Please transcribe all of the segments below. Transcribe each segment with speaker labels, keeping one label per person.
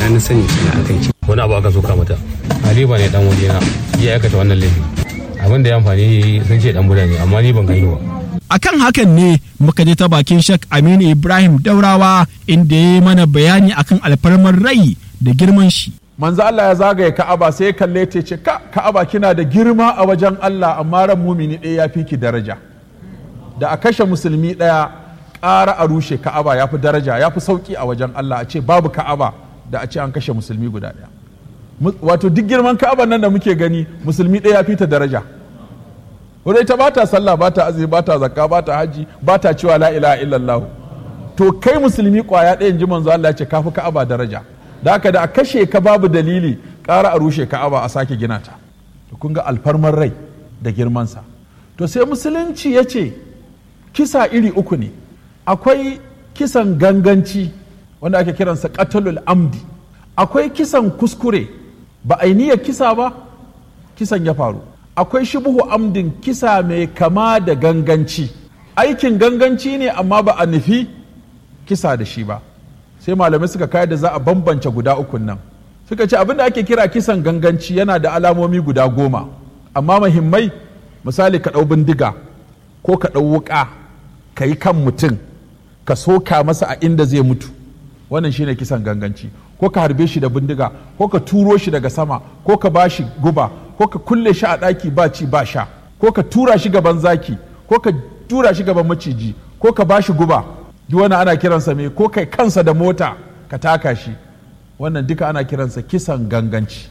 Speaker 1: ina na sani suna akan ki
Speaker 2: wani abu aka soka mata haliba ne dan waje na ya aikata wannan laifi abin da ya amfani sun ce dan buda ne amma ni ban gani ba
Speaker 3: akan hakan ne muka je ta bakin shek aminu ibrahim daurawa inda ya yi mana bayani akan alfarmar rai da girman shi
Speaker 4: manzo Allah ya zagaye Ka'aba sai ya kalle ta ce ka Ka'aba kina da girma a wajen Allah amma ran mumini ɗaya ya fi ki daraja da a kashe musulmi ɗaya ƙara a rushe Ka'aba ya fi daraja ya fi sauƙi a wajen Allah a ce babu Ka'aba da a ce an kashe musulmi guda ɗaya wato duk girman Ka'aba nan da muke gani musulmi ɗaya ya fi ta daraja wadda ita ba ta sallah ba ta azumi ba ta zakka ba ta haji ba ta cewa la ilaha illallah to kai musulmi kwaya ɗaya in ji manzo Allah ya ce kafi Ka'aba daraja da haka da a kashe ka babu dalili ƙara a rushe ka'aba a sake gina ta to kun ga alfarmar rai da girmansa to sai musulunci ya ce kisa iri uku ne akwai kisan ganganci wanda ake kiransa qatalul amdi akwai kisan kuskure ba a niyyar kisa ba kisan ya faru akwai shubuhu amdin kisa mai kama da ganganci aikin ganganci ne amma ba a nufi kisa da shi ba sai malamai suka kayar da za a bambance guda ukun nan suka ce abinda ake kira kisan ganganci yana da alamomi guda goma amma mahimmai misali ka ɗau bindiga ko ka ɗau wuƙa ka yi kan mutum ka soka masa a inda zai mutu wannan shine kisan ganganci ko ka harbe shi da bindiga ko ka turo shi daga sama ko ka ba shi guba ko ka kulle shi a ɗaki ba ci ba sha ko ka tura shi gaban zaki ko ka tura shi gaban maciji ko ka ba shi guba duk wani ana kiransa mai ko kai kansa da mota ka taka shi wannan duka ana kiransa kisan ganganci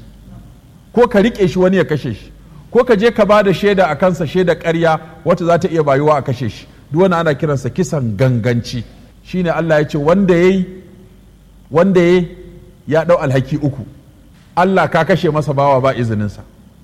Speaker 4: ko ka riƙe shi wani ya kashe shi ko ka je ka ba da shaida a kansa shaida ƙarya wata za ta iya bayuwa a kashe shi duk wani ana kiransa kisan ganganci shine Allah ya ce wanda yayi wanda yayi ya ɗau alhaki uku Allah ka kashe masa bawa ba izininsa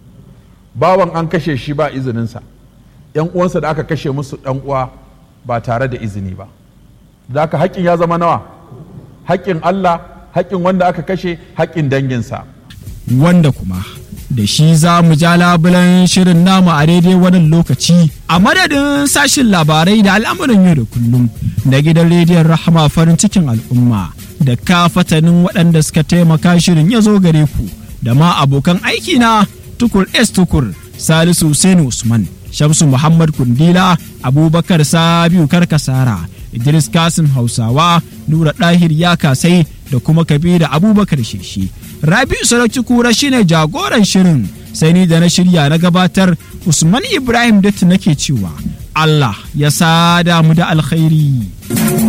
Speaker 4: bawan an kashe shi ba izininsa yan uwansa da aka kashe musu ɗan uwa ba tare da izini ba da haka haƙƙin ya zama nawa haƙƙin Allah haƙƙin wanda aka kashe haƙƙin danginsa
Speaker 3: wanda kuma da shi za mu ja labulan shirin namu a daidai wannan lokaci a madadin sashin labarai da al'amuran yau da kullum da gidan rediyon rahama farin cikin al'umma da kafatanin waɗanda suka taimaka shirin ya zo gare ku da ma abokan aiki na tukur s tukur salisu Hussein usman shamsu muhammad kundila abubakar sabiu karkasara idris kasim hausawa nura ɗahir ya kasai da kuma kabira abubakar sheshi rabi'u sarauci kura shine jagoran shirin sai ni da na shirya na gabatar usman ibrahim datti nake cewa allah ya sada mu da alkhairi